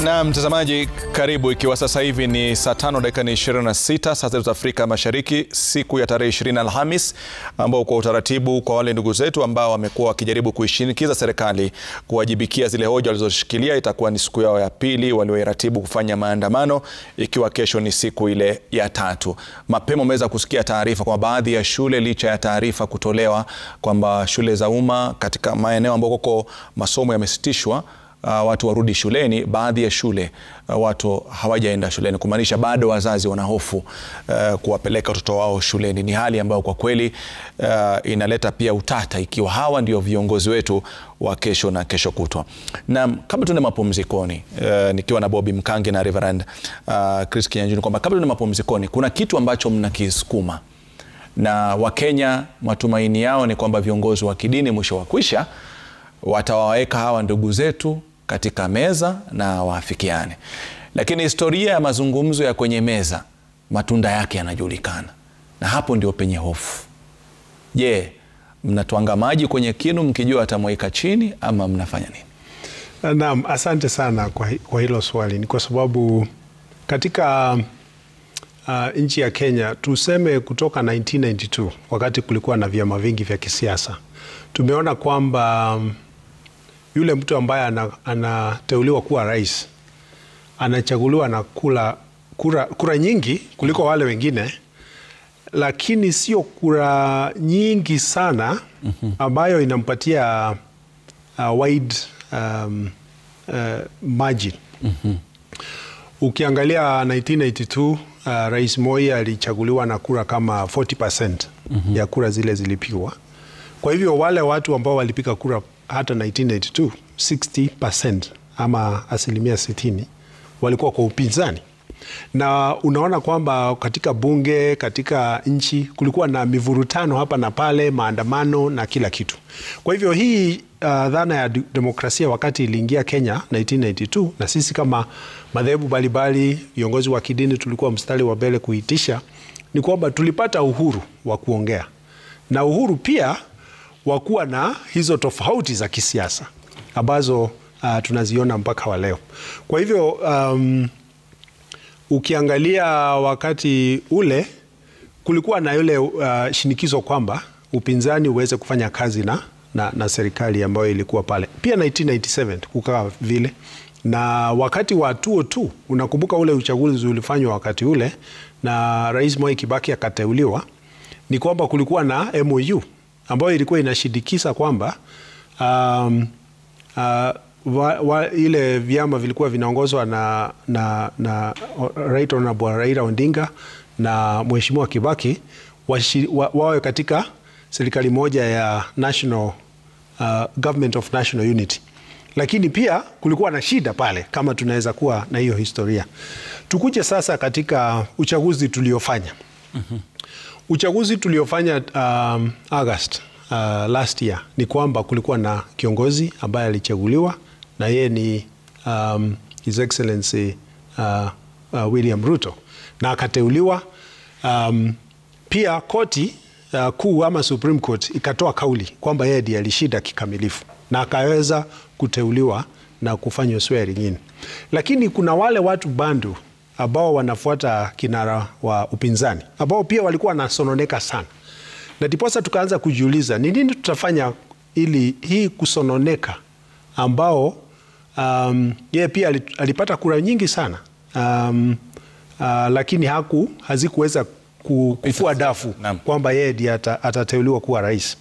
Na mtazamaji, karibu. Ikiwa sasa hivi ni saa tano dakika ni 26 saa zetu za Afrika Mashariki, siku ya tarehe 20 Alhamis, ambao kwa utaratibu kwa wale ndugu zetu ambao wamekuwa wakijaribu kuishinikiza serikali kuwajibikia zile hoja walizoshikilia, itakuwa ni siku yao ya pili walioiratibu kufanya maandamano, ikiwa kesho ni siku ile ya tatu. Mapema umeweza kusikia taarifa kwa baadhi ya shule, licha ya taarifa kutolewa kwamba shule za umma katika maeneo ambako masomo yamesitishwa Uh, watu warudi shuleni. Baadhi ya shule uh, watu hawajaenda shuleni, kumaanisha bado wazazi wana hofu uh, kuwapeleka watoto wao shuleni. Ni hali ambayo kwa kweli uh, inaleta pia utata, ikiwa hawa ndio viongozi wetu wa kesho na kesho kutwa. Na kabla tuende mapumzikoni, uh, nikiwa na Bobby Mkangi na Reverend uh, Chris Kinyanjui, kwamba kabla tuende mapumzikoni, kuna kitu ambacho mnakisukuma na Wakenya matumaini yao ni kwamba viongozi wa kidini mwisho wa kwisha watawaweka hawa ndugu zetu katika meza na waafikiane, lakini historia ya mazungumzo ya kwenye meza matunda yake yanajulikana, na hapo ndio penye hofu. Je, mnatwanga maji kwenye kinu mkijua atamweka chini ama mnafanya nini? Naam, asante sana kwa, kwa hilo swali. Ni kwa sababu katika uh, nchi ya Kenya tuseme kutoka 1992 wakati kulikuwa na vyama vingi vya kisiasa tumeona kwamba yule mtu ambaye anateuliwa kuwa rais anachaguliwa na kula kura, kura nyingi kuliko wale wengine, lakini sio kura nyingi sana ambayo inampatia uh, wide um, uh, margin. Ukiangalia 1982 uh, Rais Moi alichaguliwa na kura kama 40% ya kura zile zilipigwa. Kwa hivyo wale watu ambao walipiga kura hata 1982 60% ama asilimia 60 walikuwa kwa upinzani, na unaona kwamba katika bunge, katika nchi kulikuwa na mivurutano hapa na pale, maandamano na kila kitu. Kwa hivyo hii uh, dhana ya demokrasia wakati iliingia Kenya 1992, na sisi kama madhehebu mbalimbali, viongozi wa kidini tulikuwa mstari wa mbele kuitisha, ni kwamba tulipata uhuru wa kuongea na uhuru pia wa kuwa na hizo tofauti za kisiasa ambazo uh, tunaziona mpaka wa leo. Kwa hivyo um, ukiangalia wakati ule kulikuwa na yule uh, shinikizo kwamba upinzani uweze kufanya kazi na, na, na serikali ambayo ilikuwa pale. Pia 1997 kukawa vile, na wakati wa 2002 unakumbuka ule uchaguzi ulifanywa wakati ule na Rais Mwai Kibaki akateuliwa, ni kwamba kulikuwa na MOU ambayo ilikuwa inashindikisa kwamba um, uh, wa, wa, ile vyama vilikuwa vinaongozwa na, na, na Right Honorable Raila Odinga na Mheshimiwa Kibaki washi, wa, wawe katika serikali moja ya National uh, Government of National Unity, lakini pia kulikuwa na shida pale, kama tunaweza kuwa na hiyo historia. Tukuje sasa katika uchaguzi tuliofanya mm -hmm. Uchaguzi tuliofanya um, August uh, last year ni kwamba kulikuwa na kiongozi ambaye alichaguliwa na yeye ni um, His Excellency uh, uh, William Ruto na akateuliwa. Um, pia koti uh, kuu ama Supreme Court ikatoa kauli kwamba yeye ndiye alishinda kikamilifu na akaweza kuteuliwa na kufanywa swearing in, lakini kuna wale watu bandu ambao wanafuata kinara wa upinzani ambao pia walikuwa wanasononeka sana, na ndiposa tukaanza kujiuliza ni nini tutafanya ili hii kusononeka ambao um, yeye pia alipata kura nyingi sana um, uh, lakini haku hazikuweza kufua dafu kwamba yeye ndiye atateuliwa kuwa rais.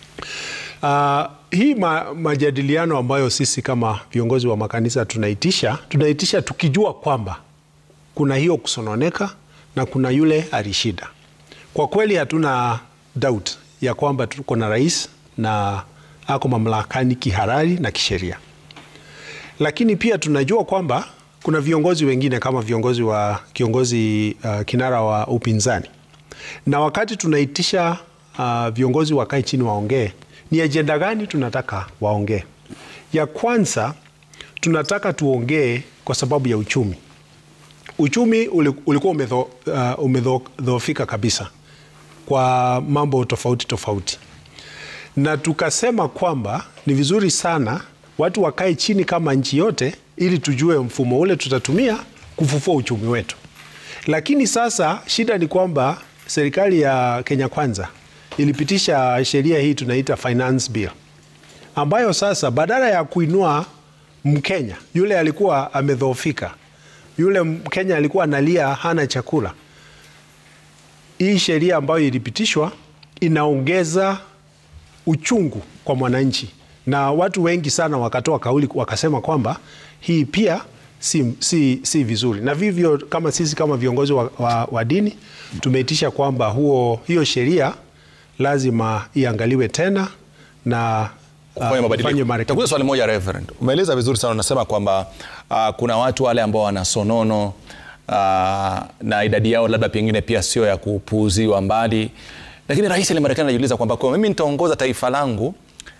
Uh, hii ma, majadiliano ambayo sisi kama viongozi wa makanisa tunaitisha tunaitisha tukijua kwamba kuna hiyo kusononeka na kuna yule alishida. Kwa kweli hatuna doubt ya kwamba tuko na rais na ako mamlakani kihalali na kisheria, lakini pia tunajua kwamba kuna viongozi wengine kama viongozi wa kiongozi uh, kinara wa upinzani, na wakati tunaitisha uh, viongozi wakae chini waongee, ni ajenda gani tunataka waongee? Ya kwanza tunataka tuongee kwa sababu ya uchumi uchumi ulikuwa umedhoofika uh, kabisa kwa mambo tofauti tofauti, na tukasema kwamba ni vizuri sana watu wakae chini kama nchi yote, ili tujue mfumo ule tutatumia kufufua uchumi wetu. Lakini sasa shida ni kwamba serikali ya Kenya Kwanza ilipitisha sheria hii tunaita finance bill, ambayo sasa badala ya kuinua Mkenya yule alikuwa amedhoofika, yule Mkenya alikuwa analia hana chakula, hii sheria ambayo ilipitishwa inaongeza uchungu kwa mwananchi, na watu wengi sana wakatoa kauli wakasema kwamba hii pia si, si, si vizuri, na vivyo kama sisi kama viongozi wa, wa, wa dini tumeitisha kwamba huo hiyo sheria lazima iangaliwe tena na kufanya uh, mabadiliko. ifanywe marekebisho. Takuza swali moja Reverend. Umeeleza vizuri sana, unasema kwamba uh, kuna watu wale ambao wana sonono uh, na idadi yao labda pengine pia sio ya kupuuziwa mbali, lakini rais ile Marekani anajiuliza kwamba kwa mimi nitaongoza taifa langu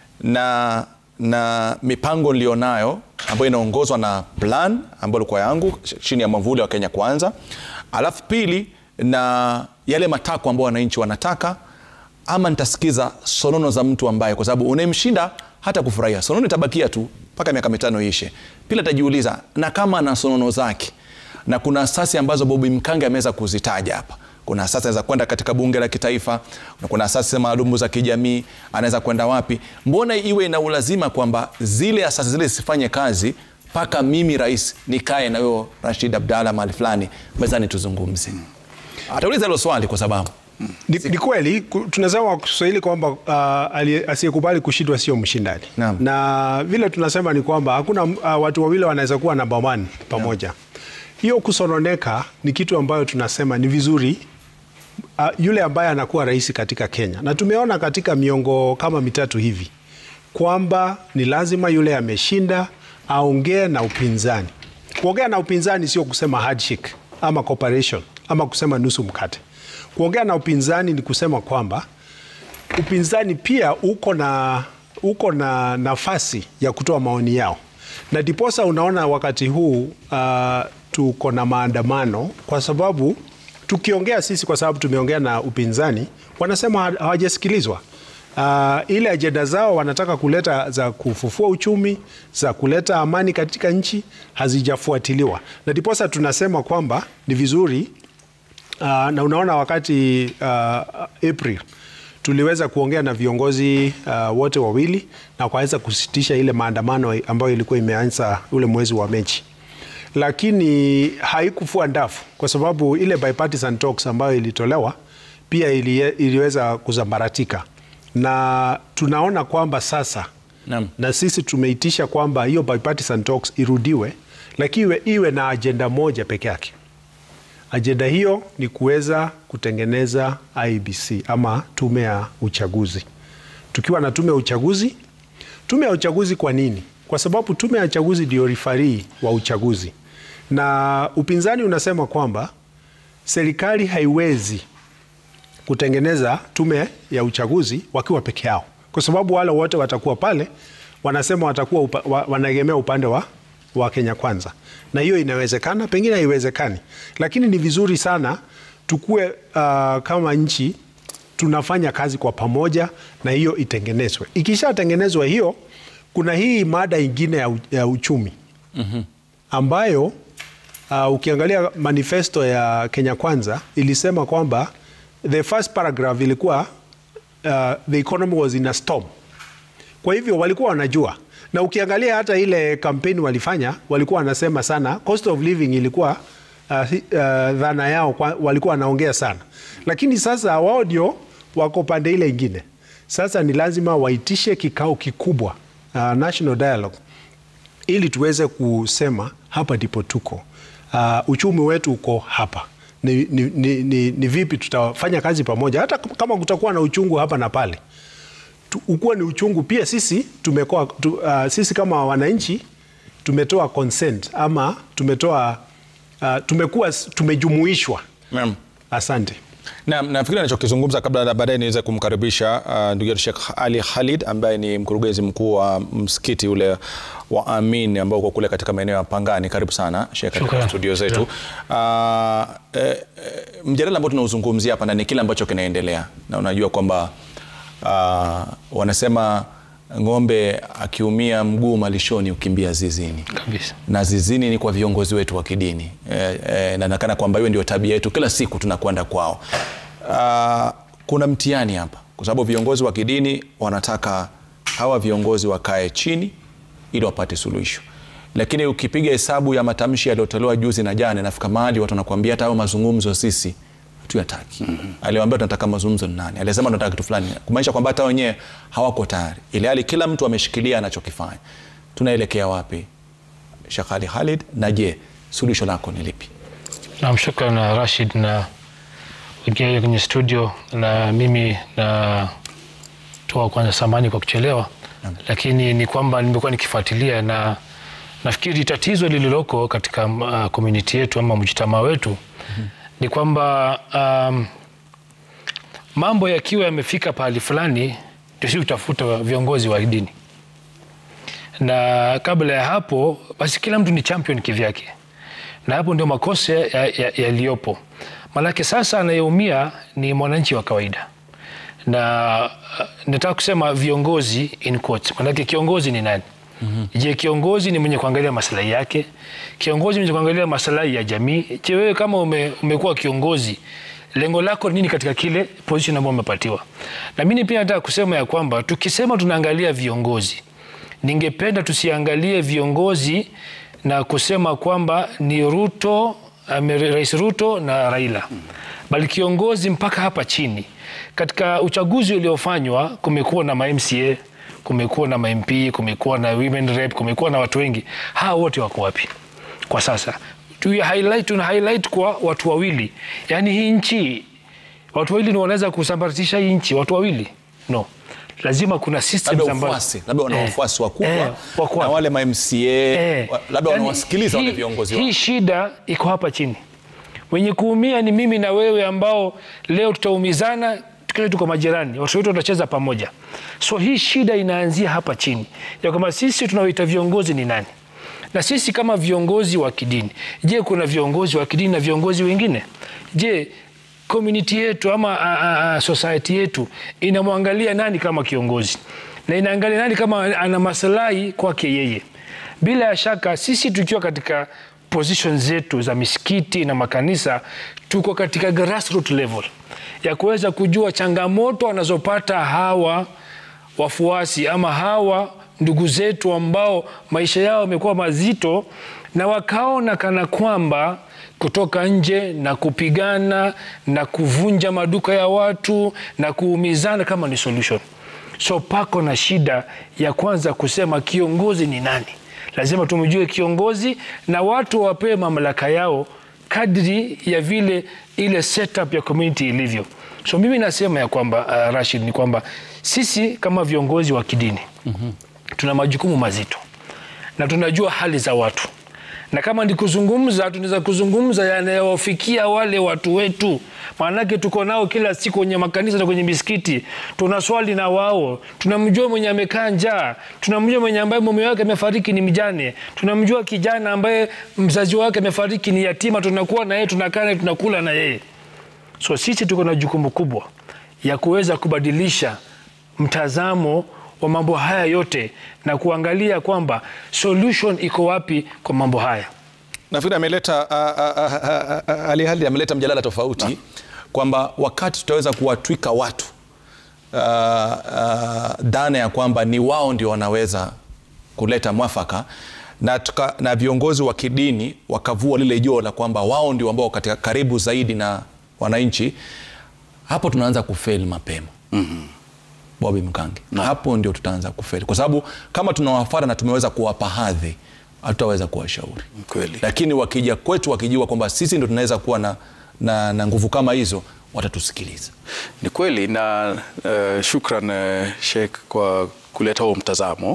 na, na mipango nilionayo ambayo inaongozwa na plan ambayo ilikuwa yangu chini ya mwavuli wa Kenya Kwanza, alafu pili na yale matakwa ambayo wananchi wanataka ama nitasikiza sonono za mtu ambaye kwa sababu unayemshinda hata kufurahia sonono itabakia tu mpaka miaka mitano ishe. Pila atajiuliza na kama ana sonono zake, na kuna asasi ambazo Bobi Mkange ameweza kuzitaja hapa. Kuna asasi anaweza kwenda katika bunge la kitaifa, na kuna asasi maalumu za kijamii, anaweza kwenda wapi? Mbona iwe na ulazima kwamba zile asasi zile zisifanye kazi mpaka mimi rais nikae na huyo Rashid Abdalla mahali fulani mezani tuzungumze? Atauliza hilo swali kwa sababu Ni, ni kweli ku- tunasema kwa Kiswahili kwamba uh, ali- asiyekubali kushindwa sio mshindani Naam. na vile tunasema ni kwamba hakuna uh, watu wawili wanaweza kuwa namba one pamoja. Hiyo kusononeka ni kitu ambayo tunasema ni vizuri uh, yule ambaye anakuwa rais katika Kenya, na tumeona katika miongo kama mitatu hivi kwamba ni lazima yule ameshinda aongee na upinzani. Kuongea na upinzani sio kusema handshake ama cooperation ama kusema nusu mkate. Kuongea na upinzani ni kusema kwamba upinzani pia uko na, uko na nafasi ya kutoa maoni yao, na ndiposa unaona wakati huu uh, tuko na maandamano kwa sababu tukiongea sisi, kwa sababu tumeongea na upinzani, wanasema ha- hawajasikilizwa. Uh, ile ajenda zao wanataka kuleta za kufufua uchumi, za kuleta amani katika nchi hazijafuatiliwa, na ndiposa tunasema kwamba ni vizuri Uh, na unaona wakati uh, April tuliweza kuongea na viongozi uh, wote wawili na wakaweza kusitisha ile maandamano ambayo ilikuwa imeanza ule mwezi wa Mechi, lakini haikufua ndafu kwa sababu ile bipartisan talks ambayo ilitolewa pia ili, iliweza kuzambaratika, na tunaona kwamba sasa Naam. na sisi tumeitisha kwamba hiyo bipartisan talks irudiwe, lakini iwe, iwe na ajenda moja peke yake. Ajenda hiyo ni kuweza kutengeneza IBC ama tume ya uchaguzi. Tukiwa na tume ya uchaguzi, tume ya uchaguzi kwa nini? Kwa sababu tume ya uchaguzi ndio rifarii wa uchaguzi, na upinzani unasema kwamba serikali haiwezi kutengeneza tume ya uchaguzi wakiwa peke yao, kwa sababu wale wote watakuwa pale, wanasema watakuwa upa, wa, wanaegemea upande wa, wa Kenya Kwanza, na hiyo inawezekana, pengine haiwezekani, lakini ni vizuri sana tukue uh, kama nchi tunafanya kazi kwa pamoja na hiyo itengenezwe. Ikishatengenezwa hiyo, kuna hii mada ingine ya, u- ya uchumi ambayo uh, ukiangalia manifesto ya Kenya Kwanza ilisema kwamba the first paragraph ilikuwa uh, the economy was in a storm. Kwa hivyo walikuwa wanajua, na ukiangalia hata ile kampeni walifanya, walikuwa wanasema sana cost of living ilikuwa uh, hi- uh, dhana yao kwa, walikuwa wanaongea sana, lakini sasa wao ndio wako pande ile ingine. Sasa ni lazima waitishe kikao kikubwa uh, national dialogue ili tuweze kusema hapa ndipo tuko, uh, uchumi wetu uko hapa ni, ni, ni, ni, ni vipi tutafanya kazi pamoja, hata kama kutakuwa na uchungu hapa na pale tu- ukuwa ni uchungu pia. Sisi tumekoa, tu, uh, sisi kama wananchi tumetoa consent ama tumetoa uh, tumekuwa tumejumuishwa. Naam. Asante. Na nafikiri anachokizungumza kabla na baadaye niweze kumkaribisha uh, ndugu yetu Sheikh Ali Khalid ambaye ni mkurugenzi mkuu wa msikiti ule wa Amin ambao uko kule katika maeneo ya Pangani. Karibu sana Sheikh katika Shukran. studio zetu. Uh, eh, eh, mjadala ambao tunauzungumzia hapa na ni kile ambacho kinaendelea na unajua kwamba uh, wanasema ng'ombe akiumia mguu malishoni ukimbia zizini kabisa. na zizini ni kwa viongozi wetu wa kidini e, e, na nakana kwamba hiyo ndio tabia yetu, kila siku tunakwenda kwao. Ah, kuna mtihani hapa, kwa sababu viongozi wa kidini wanataka hawa viongozi wakae chini ili wapate suluhisho, lakini ukipiga hesabu ya matamshi yaliyotolewa juzi na jana, nafika mahali watu wanakuambia hata hayo mazungumzo sisi hatuyataki. Aliwaambia tunataka mazungumzo ni nani? Alisema tunataka kitu fulani, kumaanisha kwamba hata wenyewe hawako tayari, ili hali kila mtu ameshikilia anachokifanya. Tunaelekea wapi? Sheikh Ali Khalid, na je, suluhisho lako ni lipi? Naam, shukran na Rashid na wengine kwenye studio, na mimi natoa kwanza samani kwa kuchelewa, lakini ni kwamba nimekuwa nikifuatilia na nafikiri tatizo lililoko katika uh, community yetu ama mjitamaa wetu ni kwamba um, mambo yakiwa yamefika pahali fulani, ndio si utafuta viongozi wa dini, na kabla ya hapo basi kila mtu ni champion kivyake, na hapo ndio makosa yaliyopo ya, ya Maanake sasa anayeumia ni mwananchi wa kawaida, na uh, nataka kusema viongozi in quotes. Maanake kiongozi ni nani? mm -hmm. Je, kiongozi ni mwenye kuangalia maslahi yake? Kiongozi mwenye kuangalia maslahi ya jamii? Je, wewe kama ume, umekuwa kiongozi lengo lako nini katika kile position ambayo umepatiwa? Na mimi pia nataka kusema ya kwamba tukisema tunaangalia viongozi, ningependa tusiangalie viongozi na kusema kwamba ni Ruto Rais Ruto na Raila, bali kiongozi mpaka hapa chini. Katika uchaguzi uliofanywa kumekuwa na ma-MCA, kumekuwa na ma-MP, kumekuwa na women rep, kumekuwa na watu wengi. Hawa wote wako wapi kwa sasa? Tuna highlight, tuna highlight kwa watu wawili, yaani hii nchi watu wawili ndio wanaweza kusambaratisha hii nchi, watu wawili no lazima kuna systems ambazo labda wana wafuasi wakubwa na wale ma MCA labda wanawasikiliza wale viongozi wao. Hii shida iko hapa chini, wenye kuumia ni mimi na wewe, ambao leo tutaumizana tukile tuko majirani, watoto wetu watacheza pamoja. So hii shida inaanzia hapa chini, ya kwamba sisi tunaoita viongozi ni nani, na sisi kama viongozi wa kidini, je, kuna viongozi wa kidini na viongozi wengine? Je, community yetu ama a, a, society yetu inamwangalia nani kama kiongozi na inaangalia nani kama ana maslahi kwake yeye? Bila ya shaka sisi tukiwa katika position zetu za misikiti na makanisa, tuko katika grassroots level ya kuweza kujua changamoto wanazopata hawa wafuasi ama hawa ndugu zetu ambao maisha yao yamekuwa mazito na wakaona kana kwamba kutoka nje na kupigana na kuvunja maduka ya watu na kuumizana kama ni solution. So pako na shida ya kwanza kusema kiongozi ni nani. Lazima tumjue kiongozi na watu wapewe mamlaka yao kadri ya vile ile setup ya community ilivyo. So mimi nasema ya kwamba uh, Rashid, ni kwamba sisi kama viongozi wa kidini mm -hmm. tuna majukumu mazito na tunajua hali za watu na kama ni kuzungumza, tunaweza kuzungumza yanayowafikia wale watu wetu, maanake tuko nao kila siku kwenye makanisa na kwenye misikiti, tuna swali na wao. Tunamjua mwenye amekaa njaa, tunamjua mwenye ambaye mume wake amefariki ni mjane, tunamjua kijana ambaye mzazi wake amefariki ni yatima, tunakuwa na yeye, tunakaa naye, tunakula na yeye. So sisi tuko na jukumu kubwa ya kuweza kubadilisha mtazamo wa mambo haya yote na kuangalia kwamba solution iko wapi kwa mambo haya. Nafikiri ameleta Ali Khalid ameleta mjadala tofauti kwamba wakati tutaweza kuwatwika watu uh, uh, dhana ya kwamba ni wao ndio wanaweza kuleta mwafaka na, tuka, na viongozi wa kidini wakavua lile joo la kwamba wao ndio ambao katika karibu zaidi na wananchi, hapo tunaanza kufeli mapema. mm -hmm. Bobi Mkangi no. Hapo ndio tutaanza kufeli kwa sababu kama tunawafata na tumeweza kuwapa hadhi, hatutaweza kuwashauri kweli. Lakini wakija kwetu wakijua kwamba sisi ndio tunaweza kuwa na, na, na nguvu kama hizo, watatusikiliza. Ni kweli na uh, shukran uh, Sheikh kwa kuleta huo mtazamo,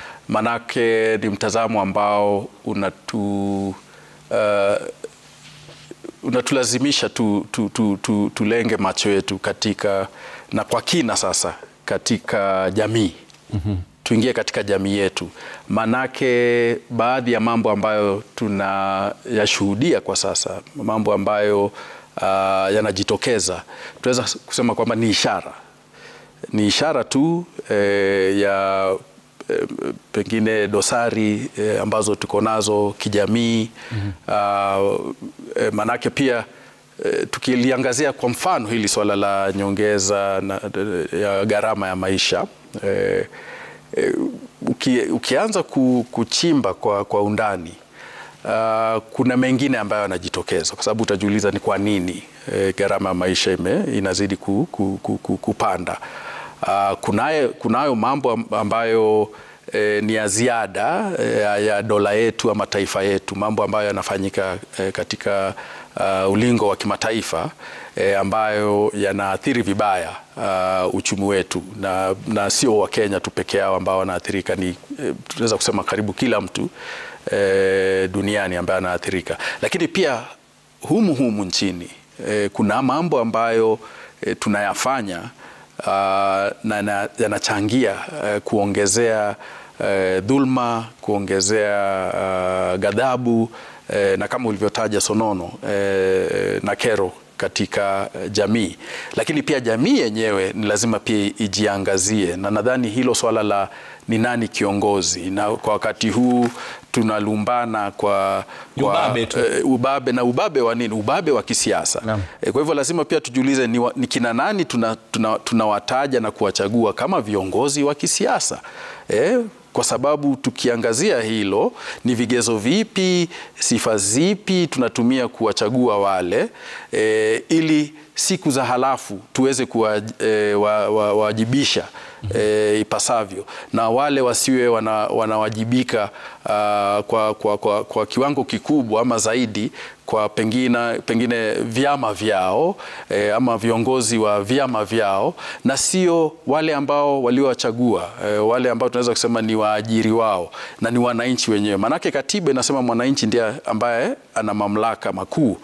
manake ni mtazamo ambao unatu uh, unatulazimisha tu, tu, tu, tu, tulenge macho yetu katika na kwa kina sasa katika jamii mm -hmm. Tuingie katika jamii yetu, manake baadhi ya mambo ambayo tunayashuhudia kwa sasa, mambo ambayo uh, yanajitokeza, tunaweza kusema kwamba ni ishara ni ishara tu eh, ya eh, pengine dosari eh, ambazo tuko nazo kijamii mm -hmm. eh, manake pia eh, tukiliangazia kwa mfano hili swala la nyongeza na, ya gharama ya maisha eh, eh, uki, ukianza ku, kuchimba kwa, kwa undani Uh, kuna mengine ambayo yanajitokeza kwa sababu utajiuliza ni kwa nini e, gharama ya maisha ime, inazidi ku, ku, ku, ku, kupanda. Uh, kunayo, kunayo mambo ambayo e, ni ya ziada e, ya dola yetu ama taifa yetu, mambo ambayo yanafanyika e, katika uh, ulingo wa kimataifa e, ambayo yanaathiri vibaya uh, uchumi wetu na, na sio Wakenya tu peke yao ambao wanaathirika, ni e, tunaweza kusema karibu kila mtu E, duniani ambaye anaathirika, lakini pia humu humu nchini e, kuna mambo ambayo e, tunayafanya uh, na yanachangia e, kuongezea e, dhulma, kuongezea uh, ghadhabu e, na kama ulivyotaja sonono e, na kero katika jamii, lakini pia jamii yenyewe ni lazima pia ijiangazie, na nadhani hilo swala la ni nani kiongozi, na kwa wakati huu tunalumbana kwa, kwa ubabe, tu. Uh, ubabe na ubabe wa nini? Ubabe wa kisiasa e, kwa hivyo lazima pia tujiulize ni, wa, ni kina nani tunawataja tuna, tuna na kuwachagua kama viongozi wa kisiasa e, kwa sababu tukiangazia hilo ni vigezo vipi, sifa zipi tunatumia kuwachagua wale e, ili siku za halafu tuweze kuwawajibisha e, e, ipasavyo na wale wasiwe wana, wanawajibika uh, kwa, kwa, kwa, kwa kiwango kikubwa ama zaidi kwa pengine, pengine vyama vyao e, ama viongozi wa vyama vyao na sio wale ambao waliowachagua e, wale ambao tunaweza kusema ni waajiri wao na ni wananchi wenyewe. Maanake katiba inasema mwananchi ndiye ambaye ana mamlaka makuu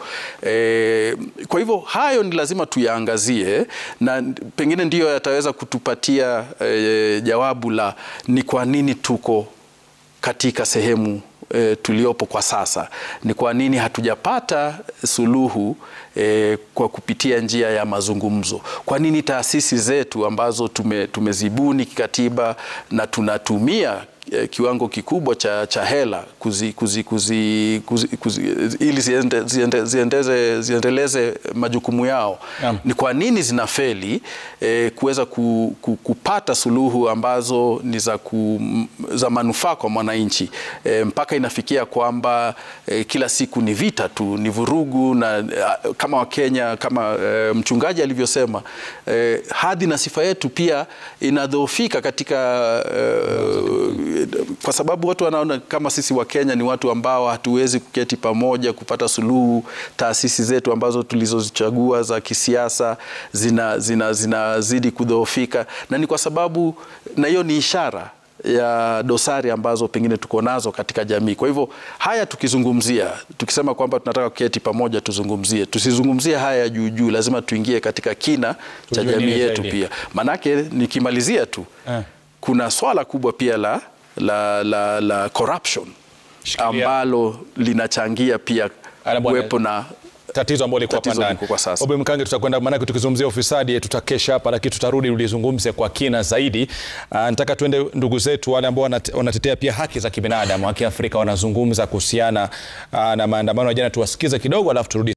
e, kwa hivyo hayo ni lazima tuyaangazie na pengine ndiyo yataweza kutupatia e, jawabu la ni kwa nini tuko katika sehemu E, tuliopo kwa sasa. Ni kwa nini hatujapata suluhu e, kwa kupitia njia ya mazungumzo? Kwa nini taasisi zetu ambazo tume, tumezibuni kikatiba na tunatumia e, kiwango kikubwa cha, cha hela kuzi, kuzi, kuzi, kuzi, kuzi, ili ziende, ziende, ziendeze, ziendeleze majukumu yao yeah. Ni kwa nini zinafeli e, kuweza ku, ku, kupata suluhu ambazo ni za, ku, za manufaa kwa mwananchi e, mpaka inafikia kwamba e, kila siku ni vita tu, ni vurugu na kama Wakenya kama e, mchungaji alivyosema e, hadhi na sifa yetu pia inadhoofika katika e, kwa sababu watu wanaona kama sisi Wakenya ni watu ambao hatuwezi kuketi pamoja kupata suluhu. Taasisi zetu ambazo tulizozichagua za kisiasa zinazidi zina, zina kudhoofika, na ni kwa sababu, na hiyo ni ishara ya dosari ambazo pengine tuko nazo katika jamii. Kwa hivyo haya tukizungumzia, tukisema kwamba tunataka kuketi pamoja tuzungumzie, tusizungumzie haya ya juu juu, lazima tuingie katika kina cha jamii yetu pia, manake nikimalizia tu eh, kuna swala kubwa pia la la, la, la corruption Shikilia, ambalo linachangia pia kuwepo na tatizo ambalo liko hapa ndani. Obi Mkange, tutakwenda maanake, tukizungumzia ufisadi tutakesha hapa, lakini tutarudi ulizungumze kwa kina zaidi. Uh, nataka tuende ndugu zetu wale ambao wanatetea pia haki za kibinadamu, haki Afrika, wanazungumza kuhusiana uh, na maandamano ya jana. Tuwasikize kidogo, alafu turudi.